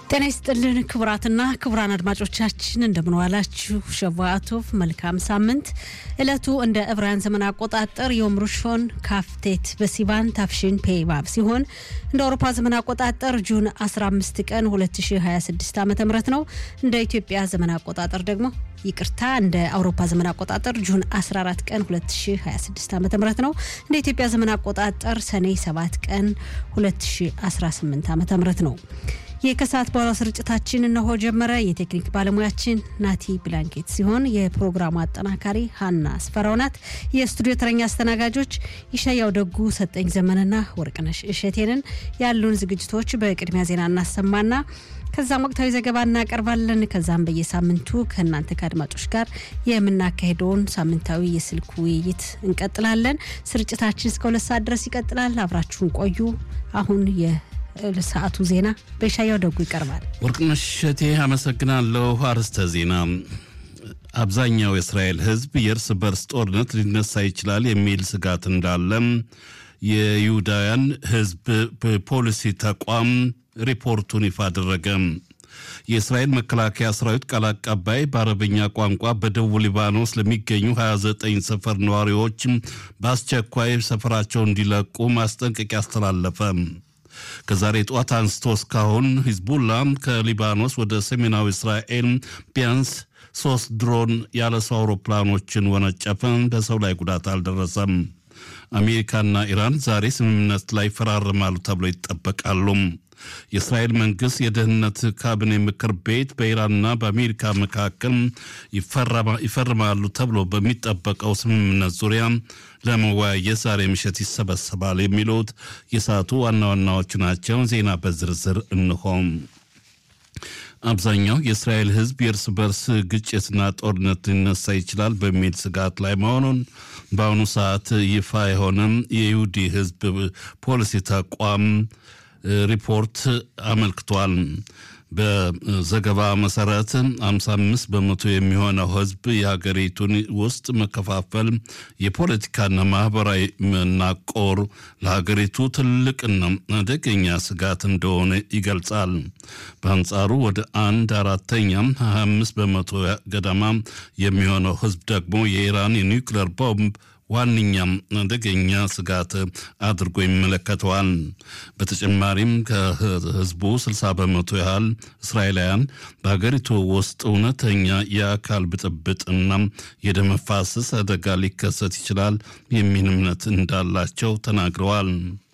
ጤና ይስጥልን ክቡራትና ክቡራን አድማጮቻችን እንደምንዋላችሁ። ሸቫአቶቭ መልካም ሳምንት። እለቱ እንደ ዕብራውያን ዘመን አቆጣጠር ዮም ሩሾን ካፍቴት በሲቫን ታፍሽን ፔባብ ሲሆን እንደ አውሮፓ ዘመን አቆጣጠር ጁን 15 ቀን 2026 ዓ ም ነው። እንደ ኢትዮጵያ ዘመን አቆጣጠር ደግሞ ይቅርታ እንደ አውሮፓ ዘመን አቆጣጠር ጁን 14 ቀን 2026 ዓ ም ነው። እንደ ኢትዮጵያ ዘመን አቆጣጠር ሰኔ 7 ቀን 2018 ዓ ም ነው። ይህ ከሰዓት በኋላ ስርጭታችን እነሆ ጀመረ። የቴክኒክ ባለሙያችን ናቲ ብላንኬት ሲሆን የፕሮግራሙ አጠናካሪ ሀና አስፈራው ናት። የስቱዲዮ ተረኛ አስተናጋጆች ይሻያው ደጉ፣ ሰጠኝ ዘመንና ወርቅነሽ እሸቴንን። ያሉን ዝግጅቶች በቅድሚያ ዜና እናሰማና ከዛም ወቅታዊ ዘገባ እናቀርባለን። ከዛም በየሳምንቱ ከእናንተ ከአድማጮች ጋር የምናካሄደውን ሳምንታዊ የስልክ ውይይት እንቀጥላለን። ስርጭታችን እስከ ሁለት ሰዓት ድረስ ይቀጥላል። አብራችሁን ቆዩ። አሁን ሰዓቱ ዜና በሻያው ደጉ ይቀርባል። ወርቅነሽ እሸቴ አመሰግናለሁ። አርዕስተ ዜና አብዛኛው የእስራኤል ሕዝብ የእርስ በርስ ጦርነት ሊነሳ ይችላል የሚል ስጋት እንዳለም የይሁዳውያን ሕዝብ ፖሊሲ ተቋም ሪፖርቱን ይፋ አደረገ። የእስራኤል መከላከያ ሰራዊት ቃል አቀባይ በአረበኛ ቋንቋ በደቡብ ሊባኖስ ለሚገኙ 29 ሰፈር ነዋሪዎች በአስቸኳይ ሰፈራቸው እንዲለቁ ማስጠንቀቂያ አስተላለፈ። ከዛሬ ጠዋት አንስቶ እስካሁን ሂዝቡላ ከሊባኖስ ወደ ሰሜናዊ እስራኤል ቢያንስ ሶስት ድሮን ያለ ሰው አውሮፕላኖችን ወነጨፈ። በሰው ላይ ጉዳት አልደረሰም። አሜሪካና ኢራን ዛሬ ስምምነት ላይ ይፈራረማሉ ተብሎ ይጠበቃሉ። የእስራኤል መንግስት የደህንነት ካቢኔ ምክር ቤት በኢራንና በአሜሪካ መካከል ይፈርማሉ ተብሎ በሚጠበቀው ስምምነት ዙሪያ ለመወያየት ዛሬ ምሽት ይሰበሰባል የሚሉት የሰዓቱ ዋና ዋናዎቹ ናቸው። ዜና በዝርዝር እንሆም። አብዛኛው የእስራኤል ሕዝብ የእርስ በርስ ግጭትና ጦርነት ሊነሳ ይችላል በሚል ስጋት ላይ መሆኑን በአሁኑ ሰዓት ይፋ የሆነም የይሁዲ ሕዝብ ፖሊሲ ተቋም ሪፖርት አመልክቷል። በዘገባ መሰረት 55 በመቶ የሚሆነው ህዝብ የሀገሪቱን ውስጥ መከፋፈል፣ የፖለቲካና ማህበራዊ መናቆር ለሀገሪቱ ትልቅና አደገኛ ስጋት እንደሆነ ይገልጻል። በአንጻሩ ወደ አንድ አራተኛ 25 በመቶ ገደማ የሚሆነው ህዝብ ደግሞ የኢራን የኒውክሌር ቦምብ ዋነኛም አደገኛ ስጋት አድርጎ ይመለከተዋል። በተጨማሪም ከህዝቡ 60 በመቶ ያህል እስራኤላውያን በሀገሪቱ ውስጥ እውነተኛ የአካል ብጥብጥና የደም መፋሰስ አደጋ ሊከሰት ይችላል የሚል እምነት እንዳላቸው ተናግረዋል።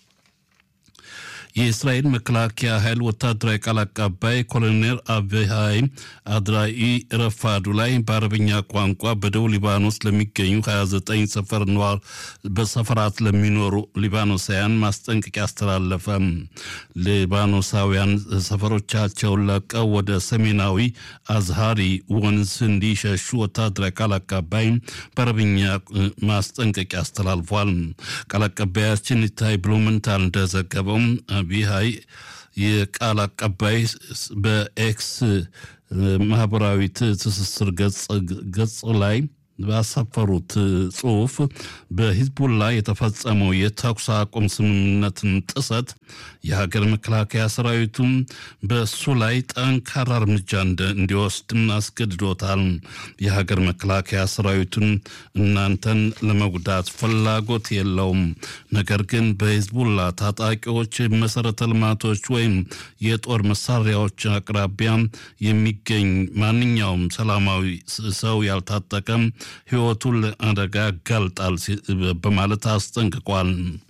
የእስራኤል መከላከያ ኃይል ወታደራዊ ቃል አቀባይ ኮሎኔል አብሃይ አድራኢ ረፋዱ ላይ በአረብኛ ቋንቋ በደቡብ ሊባኖስ ለሚገኙ 29 ሰፈር ነዋር በሰፈራት ለሚኖሩ ሊባኖሳውያን ማስጠንቀቂያ አስተላለፈ። ሊባኖሳውያን ሰፈሮቻቸውን ለቀው ወደ ሰሜናዊ አዝሃሪ ወንዝ እንዲሸሹ ወታደራዊ ቃል አቀባይ በአረብኛ ማስጠንቀቂያ አስተላልፏል። ቃል አቀባያችን ኢታይ ብሉምንታል እንደዘገበው ቢሃይ የቃል አቀባይ በኤክስ ማህበራዊ ትስስር ገጽ ላይ ባሰፈሩት ጽሑፍ በሂዝቡላ የተፈጸመው የተኩስ አቁም ስምምነትን ጥሰት የሀገር መከላከያ ሰራዊቱም በእሱ ላይ ጠንካራ እርምጃ እንዲወስድም አስገድዶታል። የሀገር መከላከያ ሰራዊቱን እናንተን ለመጉዳት ፍላጎት የለውም፣ ነገር ግን በሂዝቡላ ታጣቂዎች መሰረተ ልማቶች ወይም የጦር መሳሪያዎች አቅራቢያ የሚገኝ ማንኛውም ሰላማዊ ሰው ያልታጠቀም ሕይወቱን ለአደጋ ያጋልጣል በማለት አስጠንቅቋል።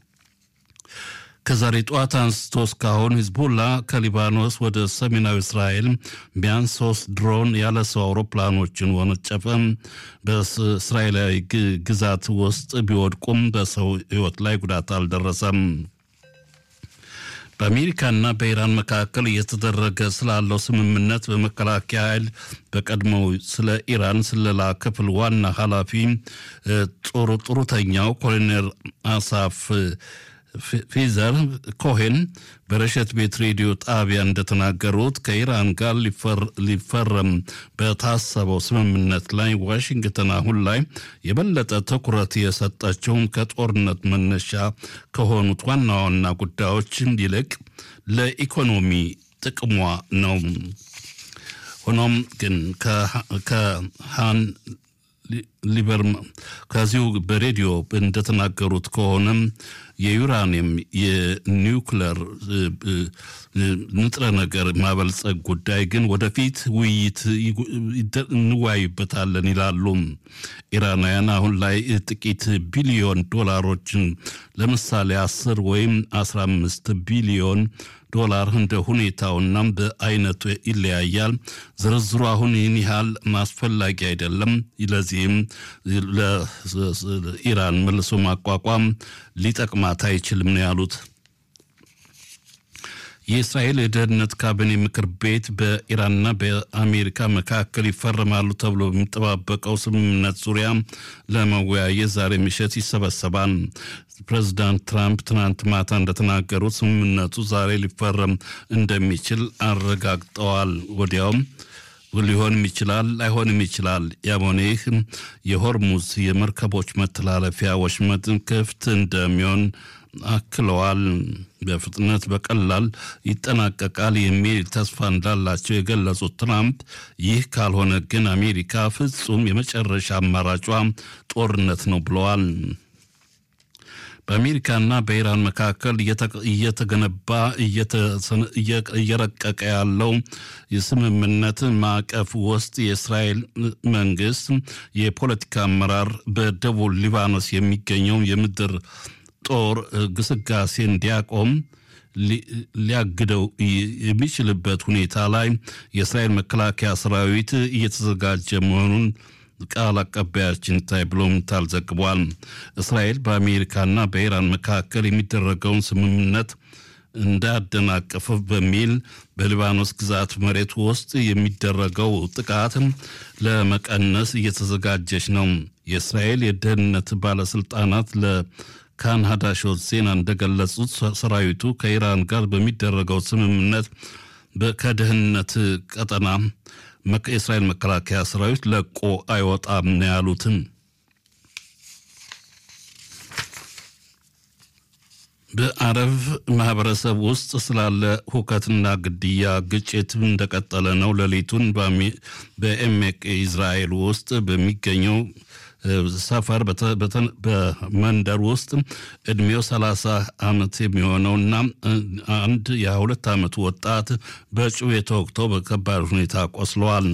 ከዛሬ ጠዋት አንስቶ እስካሁን ሂዝቡላ ከሊባኖስ ወደ ሰሜናዊ እስራኤል ቢያንስ ሶስት ድሮን ያለ ሰው አውሮፕላኖችን ወነጨፈ። በእስራኤላዊ ግዛት ውስጥ ቢወድቁም በሰው ሕይወት ላይ ጉዳት አልደረሰም። በአሜሪካና በኢራን መካከል እየተደረገ ስላለው ስምምነት በመከላከያ ኃይል በቀድሞው ስለ ኢራን ስለላ ክፍል ዋና ኃላፊ ጡረተኛው ኮሎኔል አሳፍ ፊዘር ኮሄን በረሸት ቤት ሬዲዮ ጣቢያ እንደተናገሩት ከኢራን ጋር ሊፈረም በታሰበው ስምምነት ላይ ዋሽንግተን አሁን ላይ የበለጠ ትኩረት የሰጠችውን ከጦርነት መነሻ ከሆኑት ዋና ዋና ጉዳዮች ይልቅ ለኢኮኖሚ ጥቅሟ ነው። ሆኖም ግን ከሃን ሊበርማ ከዚሁ በሬዲዮ እንደተናገሩት ከሆነም የዩራኒየም የኒውክለር ንጥረ ነገር ማበልጸግ ጉዳይ ግን ወደፊት ውይይት እንወያይበታለን ይላሉ። ኢራናውያን አሁን ላይ ጥቂት ቢሊዮን ዶላሮችን ለምሳሌ አስር ወይም አስራ አምስት ቢሊዮን ዶላር እንደ ሁኔታውና በአይነቱ ይለያያል። ዝርዝሩ አሁን ይህን ያህል አስፈላጊ አይደለም። ለዚህም ለኢራን መልሶ ማቋቋም ሊጠቅማት አይችልም ነው ያሉት። የእስራኤል የደህንነት ካቢኔ ምክር ቤት በኢራንና በአሜሪካ መካከል ይፈረማሉ ተብሎ የሚጠባበቀው ስምምነት ዙሪያ ለመወያየት ዛሬ ምሽት ይሰበሰባል። ፕሬዚዳንት ትራምፕ ትናንት ማታ እንደተናገሩት ስምምነቱ ዛሬ ሊፈረም እንደሚችል አረጋግጠዋል። ወዲያውም ሊሆንም ይችላል ላይሆንም ይችላል። ያም ሆነ ይህ የሆርሙዝ የመርከቦች መተላለፊያ ወሽመጥ ክፍት እንደሚሆን አክለዋል። በፍጥነት በቀላል ይጠናቀቃል የሚል ተስፋ እንዳላቸው የገለጹት ትራምፕ ይህ ካልሆነ ግን አሜሪካ ፍጹም የመጨረሻ አማራጯ ጦርነት ነው ብለዋል። በአሜሪካና በኢራን መካከል እየተገነባ እየረቀቀ ያለው የስምምነት ማዕቀፍ ውስጥ የእስራኤል መንግስት የፖለቲካ አመራር በደቡብ ሊባኖስ የሚገኘው የምድር ጦር ግስጋሴ እንዲያቆም ሊያግደው የሚችልበት ሁኔታ ላይ የእስራኤል መከላከያ ሰራዊት እየተዘጋጀ መሆኑን ቃል አቀባያችን ታይ ብሎምታል ዘግቧል። እስራኤል በአሜሪካና በኢራን መካከል የሚደረገውን ስምምነት እንዳያደናቅፍ በሚል በሊባኖስ ግዛት መሬት ውስጥ የሚደረገው ጥቃት ለመቀነስ እየተዘጋጀች ነው። የእስራኤል የደህንነት ባለስልጣናት ለካን ሀዳሾት ዜና እንደገለጹት ሰራዊቱ ከኢራን ጋር በሚደረገው ስምምነት ከደህንነት ቀጠና የእስራኤል መከላከያ ሰራዊት ለቆ አይወጣም ነው ያሉትም። በአረብ ማህበረሰብ ውስጥ ስላለ ሁከትና ግድያ ግጭት እንደቀጠለ ነው። ሌሊቱን በኤሜቅ ኢዝራኤል ውስጥ በሚገኘው ሰፈር በመንደር ውስጥ እድሜው ሰላሳ ዓመት የሚሆነውና አንድ የሁለት ዓመቱ ወጣት በጩቤ ተወግቶ በከባድ ሁኔታ ቆስለዋል።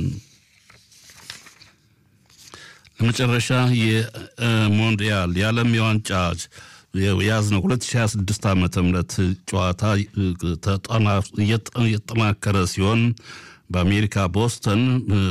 ለመጨረሻ የሞንዲያል የዓለም የዋንጫ የያዝነው 2026 ዓ ም ጨዋታ እየተጠናከረ ሲሆን በአሜሪካ ቦስተን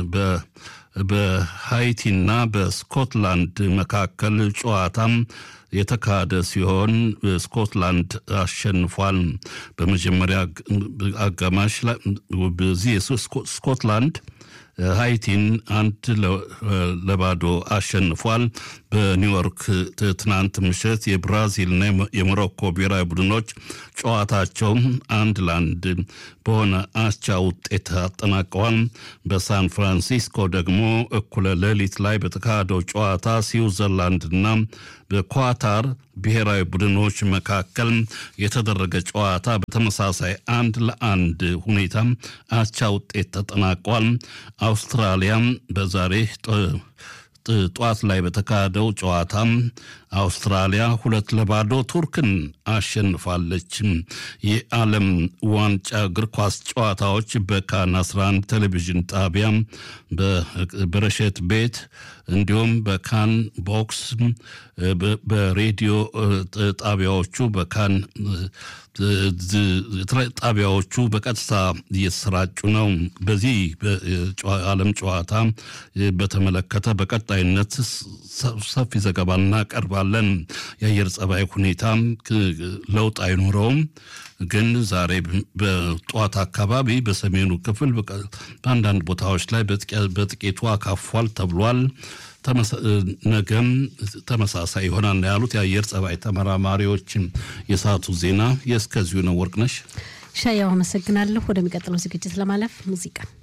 በሃይቲና በስኮትላንድ መካከል ጨዋታም የተካሄደ ሲሆን ስኮትላንድ አሸንፏል። በመጀመሪያ አጋማሽ ላይ በዚህ ስኮትላንድ ሃይቲን አንድ ለባዶ አሸንፏል። በኒውዮርክ ትናንት ምሽት የብራዚልና የሞሮኮ ብሔራዊ ቡድኖች ጨዋታቸው አንድ ለአንድ በሆነ አቻ ውጤት አጠናቀዋል። በሳን ፍራንሲስኮ ደግሞ እኩለ ሌሊት ላይ በተካሄደው ጨዋታ ስዊዘርላንድና በኳታር ብሔራዊ ቡድኖች መካከል የተደረገ ጨዋታ በተመሳሳይ አንድ ለአንድ ሁኔታ አቻ ውጤት ተጠናቋል። አውስትራሊያም በዛሬ ጠዋት ላይ በተካሄደው ጨዋታም አውስትራሊያ ሁለት ለባዶ ቱርክን አሸንፋለች። የዓለም ዋንጫ እግር ኳስ ጨዋታዎች በካን 11 ቴሌቪዥን ጣቢያ በረሸት ቤት እንዲሁም በካን ቦክስ በሬዲዮ ጣቢያዎቹ በካን ጣቢያዎቹ በቀጥታ እየተሰራጩ ነው። በዚህ ዓለም ጨዋታ በተመለከተ በቀጣይነት ሰፊ ዘገባ እናቀርባለን። የአየር ጸባይ ሁኔታ ለውጥ አይኖረውም። ግን ዛሬ በጠዋት አካባቢ በሰሜኑ ክፍል በአንዳንድ ቦታዎች ላይ በጥቂቱ አካፏል ተብሏል። ነገም ተመሳሳይ ይሆናል ያሉት የአየር ጸባይ ተመራማሪዎች። የሰዓቱ ዜና የእስከዚሁ ነው። ወርቅነሽ ሻያው አመሰግናለሁ። ወደሚቀጥለው ዝግጅት ለማለፍ ሙዚቃ